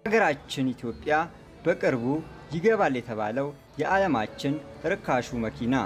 ሀገራችን ኢትዮጵያ በቅርቡ ይገባል የተባለው የዓለማችን ርካሹ መኪና።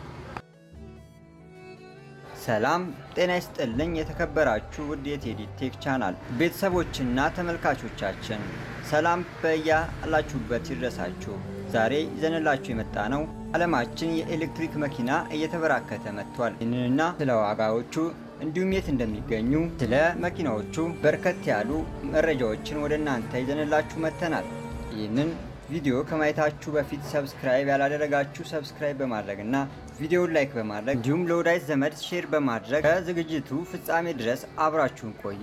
ሰላም ጤና ይስጥልኝ። የተከበራችሁ ውድ የቴዲ ቴክ ቻናል ቤተሰቦችና ተመልካቾቻችን ሰላም በያላችሁበት ይድረሳችሁ። ዛሬ ይዘንላችሁ የመጣ ነው ዓለማችን የኤሌክትሪክ መኪና እየተበራከተ መጥቷል። ይህንንና ስለ ዋጋዎቹ እንዲሁም የት እንደሚገኙ ስለ መኪናዎቹ በርከት ያሉ መረጃዎችን ወደ እናንተ ይዘንላችሁ መጥተናል። ይህንን ቪዲዮ ከማየታችሁ በፊት ሰብስክራይብ ያላደረጋችሁ ሰብስክራይብ በማድረግ እና ቪዲዮውን ላይክ በማድረግ እንዲሁም ለወዳጅ ዘመድ ሼር በማድረግ ከዝግጅቱ ፍጻሜ ድረስ አብራችሁን ቆዩ።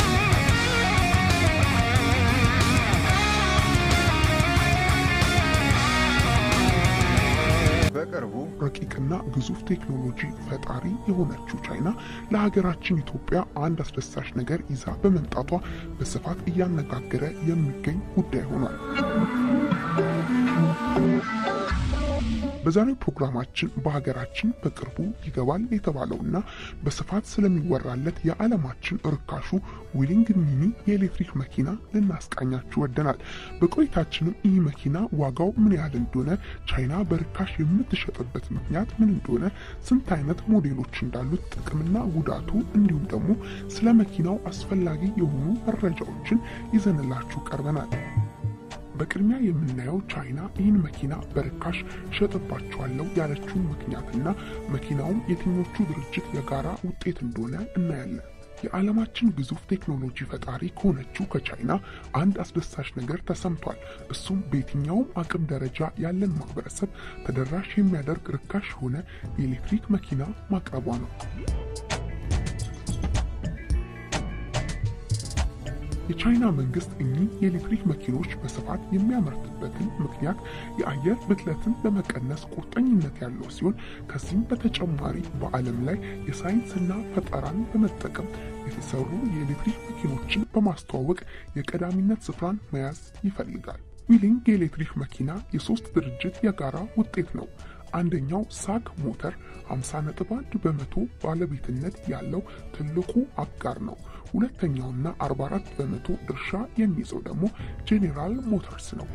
በቅርቡ ረቂቅና ግዙፍ ቴክኖሎጂ ፈጣሪ የሆነችው ቻይና ለሀገራችን ኢትዮጵያ አንድ አስደሳች ነገር ይዛ በመምጣቷ በስፋት እያነጋገረ የሚገኝ ጉዳይ ሆኗል። በዛሬው ፕሮግራማችን በሀገራችን በቅርቡ ይገባል የተባለውና በስፋት ስለሚወራለት የዓለማችን ርካሹ ዊሊንግ ሚኒ የኤሌክትሪክ መኪና ልናስቃኛችሁ ወደናል። በቆይታችንም ይህ መኪና ዋጋው ምን ያህል እንደሆነ፣ ቻይና በርካሽ የምትሸጥበት ምክንያት ምን እንደሆነ፣ ስንት አይነት ሞዴሎች እንዳሉት፣ ጥቅምና ጉዳቱ እንዲሁም ደግሞ ስለ መኪናው አስፈላጊ የሆኑ መረጃዎችን ይዘንላችሁ ቀርበናል። በቅድሚያ የምናየው ቻይና ይህን መኪና በርካሽ ሸጥባቸዋለሁ ያለችውን ምክንያትና መኪናውም የትኞቹ ድርጅት የጋራ ውጤት እንደሆነ እናያለን። የዓለማችን ግዙፍ ቴክኖሎጂ ፈጣሪ ከሆነችው ከቻይና አንድ አስደሳች ነገር ተሰምቷል። እሱም በየትኛውም አቅም ደረጃ ያለን ማህበረሰብ ተደራሽ የሚያደርግ ርካሽ የሆነ የኤሌክትሪክ መኪና ማቅረቧ ነው። የቻይና መንግስት እኚህ የኤሌክትሪክ መኪኖች በስፋት የሚያመርትበትን ምክንያት የአየር ብክለትን ለመቀነስ ቁርጠኝነት ያለው ሲሆን ከዚህም በተጨማሪ በዓለም ላይ የሳይንስና ፈጠራን በመጠቀም የተሰሩ የኤሌክትሪክ መኪኖችን በማስተዋወቅ የቀዳሚነት ስፍራን መያዝ ይፈልጋል። ዊሊንግ የኤሌክትሪክ መኪና የሶስት ድርጅት የጋራ ውጤት ነው። አንደኛው ሳግ ሞተር 50.1 በመቶ ባለቤትነት ያለው ትልቁ አጋር ነው። ሁለተኛውና 44 በመቶ ድርሻ የሚይዘው ደግሞ ጄኔራል ሞተርስ ነው።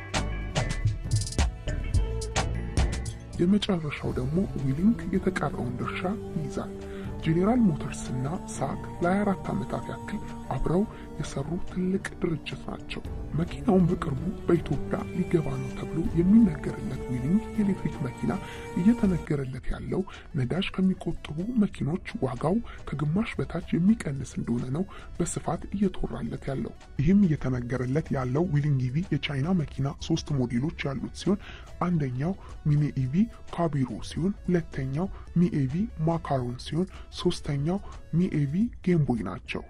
የመጨረሻው ደግሞ ዊሊንግ የተቀረውን ድርሻ ይይዛል። ጄኔራል ሞተርስና ሳግ ለ24 ዓመታት ያክል አብረው የሰሩ ትልቅ ድርጅት ናቸው። መኪናውን በቅርቡ በኢትዮጵያ ሊገባ ነው ተብሎ የሚነገርለት ዊሊንግ የኤሌክትሪክ መኪና እየተነገረለት ያለው ነዳጅ ከሚቆጥቡ መኪኖች ዋጋው ከግማሽ በታች የሚቀንስ እንደሆነ ነው በስፋት እየተወራለት ያለው። ይህም እየተነገረለት ያለው ዊሊንግ ኢቪ የቻይና መኪና ሶስት ሞዴሎች ያሉት ሲሆን አንደኛው ሚኒ ኢቪ ካቢሮ ሲሆን ሁለተኛው ሚኤቪ ማካሮን ሲሆን ሶስተኛው ሚኤቪ ጌምቦይ ናቸው።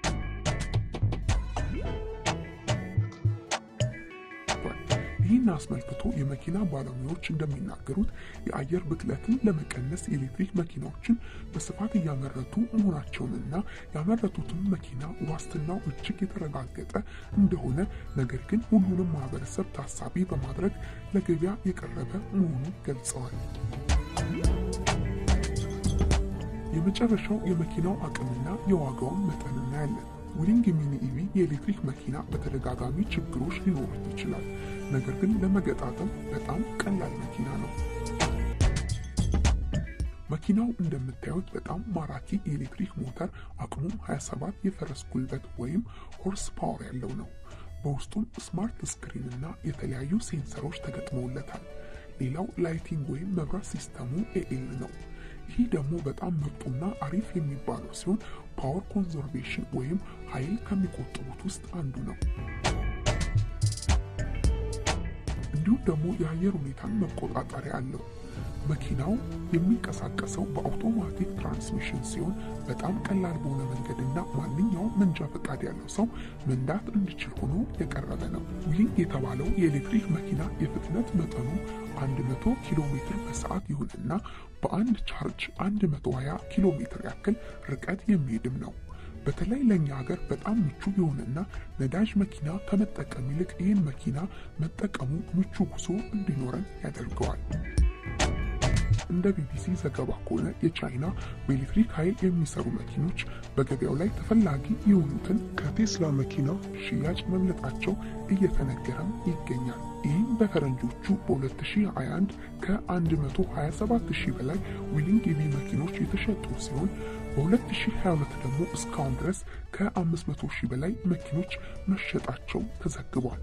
ይህን አስመልክቶ የመኪና ባለሙያዎች እንደሚናገሩት የአየር ብክለትን ለመቀነስ የኤሌክትሪክ መኪናዎችን በስፋት እያመረቱ መሆናቸውንና ያመረቱትን መኪና ዋስትናው እጅግ የተረጋገጠ እንደሆነ ነገር ግን ሁሉንም ማህበረሰብ ታሳቢ በማድረግ ለገበያ የቀረበ መሆኑን ገልጸዋል። የመጨረሻው የመኪናው አቅምና የዋጋውን መጠን እናያለን። ዊሊንግ ሚኒ ኢቪ የኤሌክትሪክ መኪና በተደጋጋሚ ችግሮች ሊኖሩት ይችላል። ነገር ግን ለመገጣጠም በጣም ቀላል መኪና ነው። መኪናው እንደምታዩት በጣም ማራኪ የኤሌክትሪክ ሞተር አቅሙም 27 የፈረስ ጉልበት ወይም ሆርስ ፓወር ያለው ነው። በውስጡም ስማርት ስክሪን እና የተለያዩ ሴንሰሮች ተገጥመውለታል። ሌላው ላይቲንግ ወይም መብራት ሲስተሙ ኤኤል ነው። ይህ ደግሞ በጣም ምርጡና አሪፍ የሚባለው ሲሆን ፓወር ኮንዘርቬሽን ወይም ኃይል ከሚቆጥቡት ውስጥ አንዱ ነው። እንዲሁም ደግሞ የአየር ሁኔታን መቆጣጠሪያ አለው። መኪናው የሚንቀሳቀሰው በአውቶማቲክ ትራንስሚሽን ሲሆን በጣም ቀላል በሆነ መንገድና ማንኛውም መንጃ ፈቃድ ያለው ሰው መንዳት እንዲችል ሆኖ የቀረበ ነው። ዊሊንግ የተባለው የኤሌክትሪክ መኪና የፍጥነት መጠኑ 100 ኪሎ ሜትር በሰዓት ይሁንና በአንድ ቻርጅ 120 ኪሎ ሜትር ያክል ርቀት የሚሄድም ነው። በተለይ ለእኛ ሀገር በጣም ምቹ የሆነና ነዳጅ መኪና ከመጠቀም ይልቅ ይህን መኪና መጠቀሙ ምቹ ጉዞ እንዲኖረን ያደርገዋል። እንደ ቢቢሲ ዘገባ ከሆነ የቻይና በኤሌክትሪክ ኃይል የሚሰሩ መኪኖች በገበያው ላይ ተፈላጊ የሆኑትን ከቴስላ መኪና ሽያጭ መብለጣቸው እየተነገረም ይገኛል። ይህም በፈረንጆቹ በ2021 ከ127 ሺህ በላይ ዊሊንግ ኢቪ መኪኖች የተሸጡ ሲሆን በ2022 ደግሞ እስካሁን ድረስ ከ500 ሺህ በላይ መኪኖች መሸጣቸው ተዘግቧል።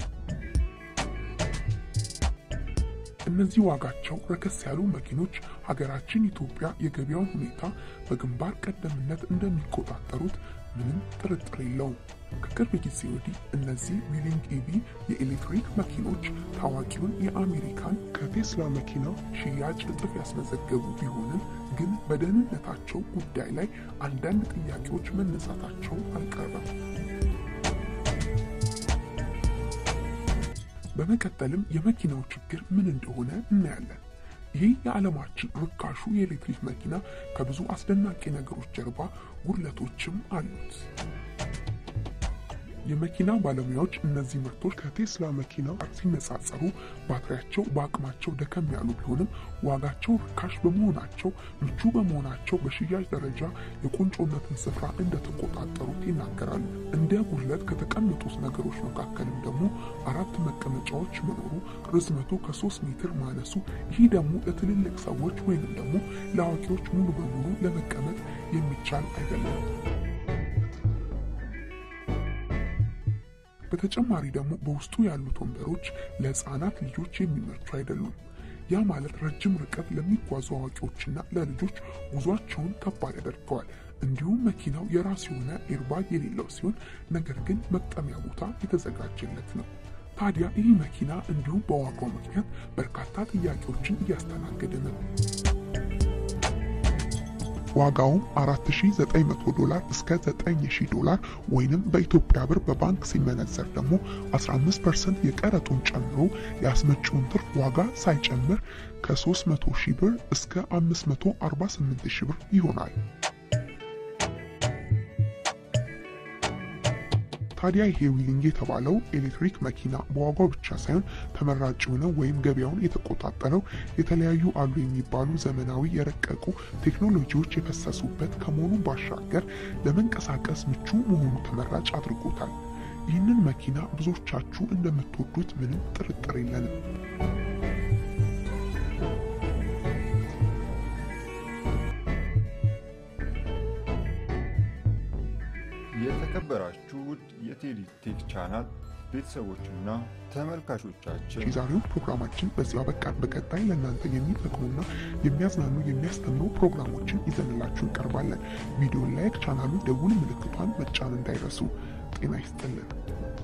እነዚህ ዋጋቸው ረከስ ያሉ መኪኖች ሀገራችን ኢትዮጵያ የገበያውን ሁኔታ በግንባር ቀደምነት እንደሚቆጣጠሩት ምንም ጥርጥር የለውም። ከቅርብ ጊዜ ወዲህ እነዚህ ዊሊንግ ኢቪ የኤሌክትሪክ መኪኖች ታዋቂውን የአሜሪካን ከቴስላ መኪና ሽያጭ እጥፍ ያስመዘገቡ ቢሆንም ግን በደህንነታቸው ጉዳይ ላይ አንዳንድ ጥያቄዎች መነሳታቸው አልቀረም። በመቀጠልም የመኪናው ችግር ምን እንደሆነ እናያለን። ይህ የዓለማችን ርካሹ የኤሌክትሪክ መኪና ከብዙ አስደናቂ ነገሮች ጀርባ ጉድለቶችም አሉት። የመኪና ባለሙያዎች እነዚህ ምርቶች ከቴስላ መኪና ጋር ሲነጻጸሩ ባትሪያቸው በአቅማቸው ደከም ያሉ ቢሆንም ዋጋቸው ርካሽ በመሆናቸው ምቹ በመሆናቸው በሽያጭ ደረጃ የቁንጮነትን ስፍራ እንደተቆጣጠሩት ይናገራሉ። እንደ ጉድለት ከተቀመጡት ነገሮች መካከልም ደግሞ አራት መቀመጫዎች መኖሩ፣ ርዝመቱ ከሶስት ሜትር ማነሱ፣ ይህ ደግሞ ለትልልቅ ሰዎች ወይንም ደግሞ ለአዋቂዎች ሙሉ በሙሉ ለመቀመጥ የሚቻል አይደለም። በተጨማሪ ደግሞ በውስጡ ያሉት ወንበሮች ለሕፃናት ልጆች የሚመቹ አይደሉም። ያ ማለት ረጅም ርቀት ለሚጓዙ አዋቂዎችና ለልጆች ጉዟቸውን ከባድ ያደርገዋል። እንዲሁም መኪናው የራሱ የሆነ ኤርባግ የሌለው ሲሆን ነገር ግን መቅጠሚያ ቦታ የተዘጋጀለት ነው። ታዲያ ይህ መኪና እንዲሁም በዋጋው ምክንያት በርካታ ጥያቄዎችን እያስተናገደ ነው። ዋጋውም 4900 ዶላር እስከ 9000 ዶላር ወይንም በኢትዮጵያ ብር በባንክ ሲመነዘር ደግሞ 15% የቀረጡን ጨምሮ የአስመጪውን ትርፍ ዋጋ ሳይጨምር ከ300 ሺህ ብር እስከ 548 ሺህ ብር ይሆናል። ታዲያ ይሄ ዊሊንግ የተባለው ኤሌክትሪክ መኪና በዋጋው ብቻ ሳይሆን ተመራጭ የሆነው ወይም ገበያውን የተቆጣጠረው የተለያዩ አሉ የሚባሉ ዘመናዊ የረቀቁ ቴክኖሎጂዎች የፈሰሱበት ከመሆኑ ባሻገር ለመንቀሳቀስ ምቹ መሆኑ ተመራጭ አድርጎታል። ይህንን መኪና ብዙዎቻችሁ እንደምትወዱት ምንም ጥርጥር የለንም። የተከበራችሁ ውድ የቴዲ ቴክ ቻናል ቤተሰቦችና ተመልካቾቻችን የዛሬው ፕሮግራማችን በዚያው በቃን። በቀጣይ ለእናንተ የሚጠቅሙና የሚያዝናኑ የሚያስተምሩ ፕሮግራሞችን ይዘንላችሁ እንቀርባለን። ቪዲዮን ላይክ፣ ቻናሉን ደውል ምልክቷን መጫን እንዳይረሱ። ጤና ይስጥልን።